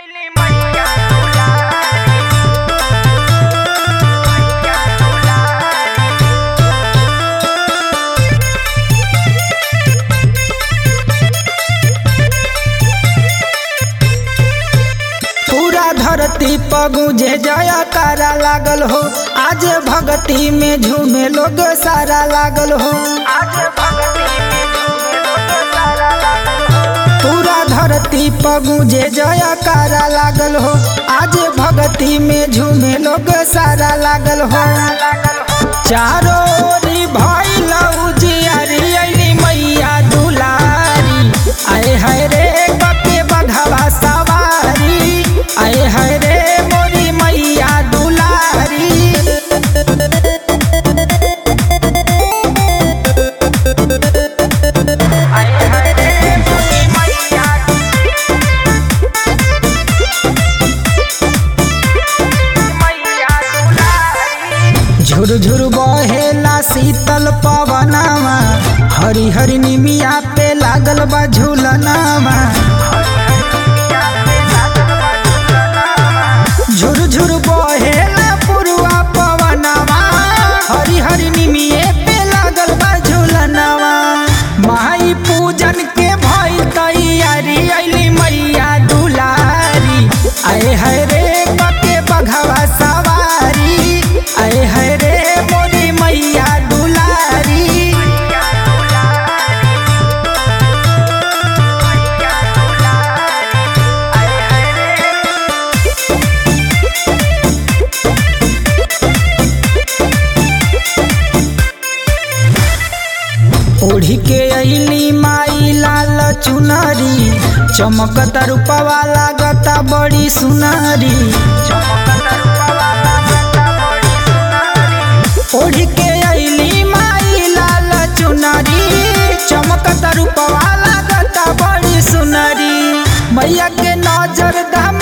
पूरा धरती पगुजे जयकारा लागल हो आज भक्ति में झूमे लोग सारा लागल हो पूरा धरती पगुजे जयकारा लागल हो आज भक्ति में झूमे लोग सारा लागल हो चारो ओरी भइल उजियारी अइली मैया दुलारी आए हाय रे कके बघवा सवारी आए हाय रे मोरी मैया दुलारी झुर झुर बहेला शीतल पवनवा हरी हरी निमिया पे लागल बा झूलनवा झुर झुर बहेला पुरवा पवनवा हरी हरी निमिये पे लागल बा झूलनवा माई पूजन के भई तैयारी अइली मैया दुलारी आए हाय रे कके बघवा सवारी आए हाय रे मोरी मैया दुलारी ओढ़ी के अइली माई लाल चुनरी चमकत रूपवा लागता बड़ी सुनरी ओढ़ी के अइली माई लाल चुनरी चमकत रूपवा लागता बड़ी सुनरी मैया के नजर दम